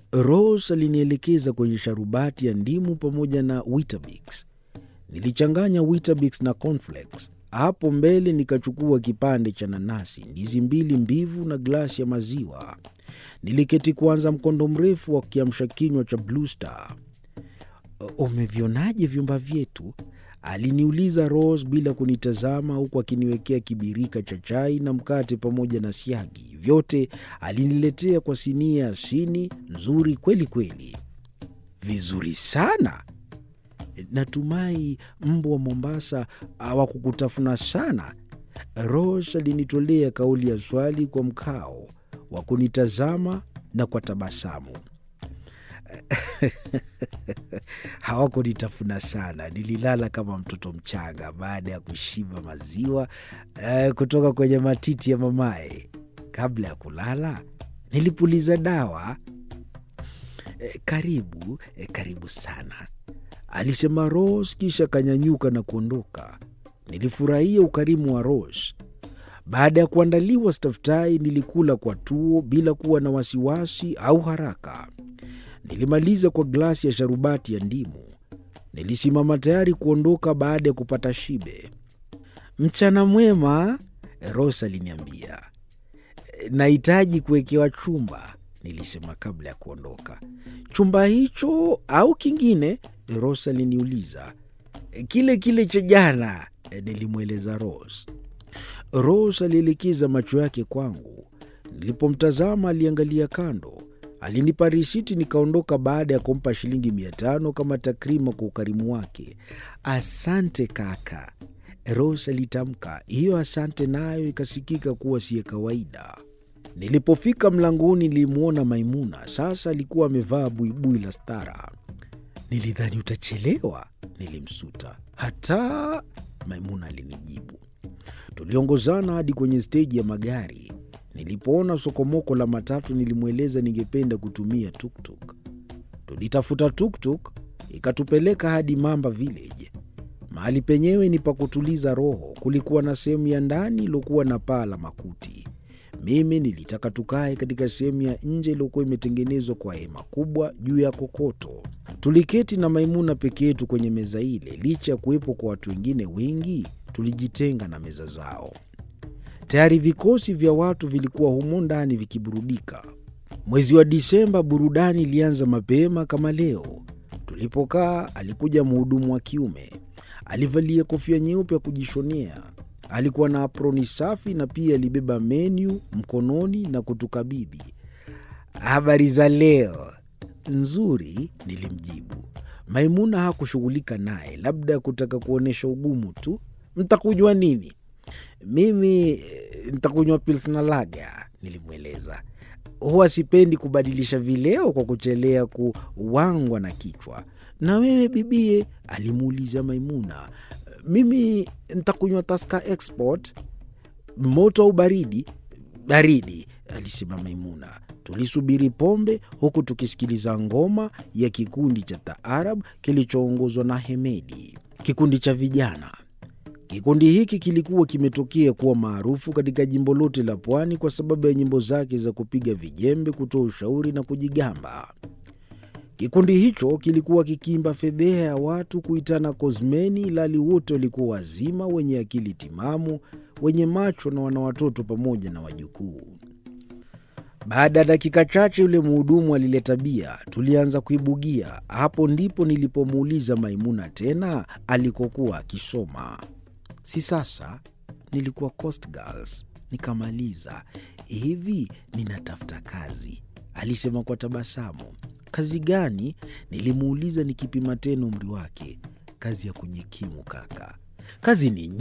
Rose alinielekeza kwenye sharubati ya ndimu pamoja na Weetabix. Nilichanganya Weetabix na cornflakes. Hapo mbele nikachukua kipande cha nanasi, ndizi mbili mbivu na glasi ya maziwa. Niliketi kuanza mkondo mrefu wa kiamsha kinywa cha Blue Star. Umevionaje vyumba vyetu? Aliniuliza Rose bila kunitazama, huku akiniwekea kibirika cha chai na mkate pamoja na siagi. Vyote aliniletea kwa sinia ya sini nzuri kweli kweli. Vizuri sana. Natumai mbu wa Mombasa hawakukutafuna sana. Rose alinitolea kauli ya swali kwa mkao wa kunitazama na kwa tabasamu. Hawakunitafuna sana, nililala kama mtoto mchanga baada ya kushiba maziwa eh, kutoka kwenye matiti ya mamaye. Kabla ya kulala nilipuliza dawa. Eh, karibu eh, karibu sana, alisema Rose, kisha akanyanyuka na kuondoka. Nilifurahia ukarimu wa Rose. Baada ya kuandaliwa staftahi, nilikula kwa tuo bila kuwa na wasiwasi au haraka. Nilimaliza kwa glasi ya sharubati ya ndimu. Nilisimama tayari kuondoka baada ya kupata shibe. Mchana mwema, Rose aliniambia. Nahitaji kuwekewa chumba, nilisema kabla ya kuondoka. Chumba hicho au kingine? Rose aliniuliza. Kile kile cha jana, nilimweleza Rose. Rose alielekeza macho yake kwangu. Nilipomtazama aliangalia kando. Alinipa risiti nikaondoka baada ya kumpa shilingi mia tano kama takrima kwa ukarimu wake. Asante kaka, Rose alitamka. Hiyo asante nayo ikasikika kuwa siye kawaida. Nilipofika mlangoni nilimwona Maimuna. Sasa alikuwa amevaa buibui la stara. Nilidhani utachelewa, nilimsuta. Hata Maimuna alinijibu. Tuliongozana hadi kwenye steji ya magari. Nilipoona sokomoko la matatu, nilimweleza ningependa kutumia tuktuk. Tulitafuta tuktuk ikatupeleka hadi Mamba Village. Mahali penyewe ni pa kutuliza roho. Kulikuwa na sehemu ya ndani iliyokuwa na paa la makuti. Mimi nilitaka tukae katika sehemu ya nje iliyokuwa imetengenezwa kwa hema kubwa juu ya kokoto. Tuliketi na Maimuna peke yetu kwenye meza ile. Licha ya kuwepo kwa watu wengine wengi, tulijitenga na meza zao. Tayari vikosi vya watu vilikuwa humo ndani vikiburudika. Mwezi wa Disemba, burudani ilianza mapema kama leo. Tulipokaa, alikuja mhudumu wa kiume. Alivalia kofia nyeupe ya kujishonea. Alikuwa na aproni safi na pia alibeba menyu mkononi na kutukabidhi. Habari za leo? Nzuri, nilimjibu. Maimuna hakushughulika naye, labda kutaka kuonyesha ugumu tu. Mtakunywa nini? Mimi ntakunywa pilsner lager, nilimweleza. Huwa sipendi kubadilisha vileo kwa kuchelea kuwangwa na kichwa. Na wewe bibie? alimuuliza Maimuna. Mimi ntakunywa Tusker Export. Moto au baridi? Baridi, alisema Maimuna. Tulisubiri pombe huku tukisikiliza ngoma ya kikundi cha taarab kilichoongozwa na Hemedi, kikundi cha vijana. Kikundi hiki kilikuwa kimetokea kuwa maarufu katika jimbo lote la Pwani kwa sababu ya nyimbo zake za kupiga vijembe, kutoa ushauri na kujigamba. Kikundi hicho kilikuwa kikiimba fedheha ya watu kuitana kozmeni, ilhali wote walikuwa wazima, wenye akili timamu, wenye macho na wana watoto pamoja na wajukuu. Baada ya dakika chache, yule mhudumu alileta bia, tulianza kuibugia. Hapo ndipo nilipomuuliza Maimuna tena alikokuwa akisoma. Si sasa nilikuwa Coast Girls nikamaliza. Hivi ninatafuta kazi, alisema kwa tabasamu. Kazi gani? Nilimuuliza nikipima tena umri wake. Kazi ya kujikimu kaka. Kazi ni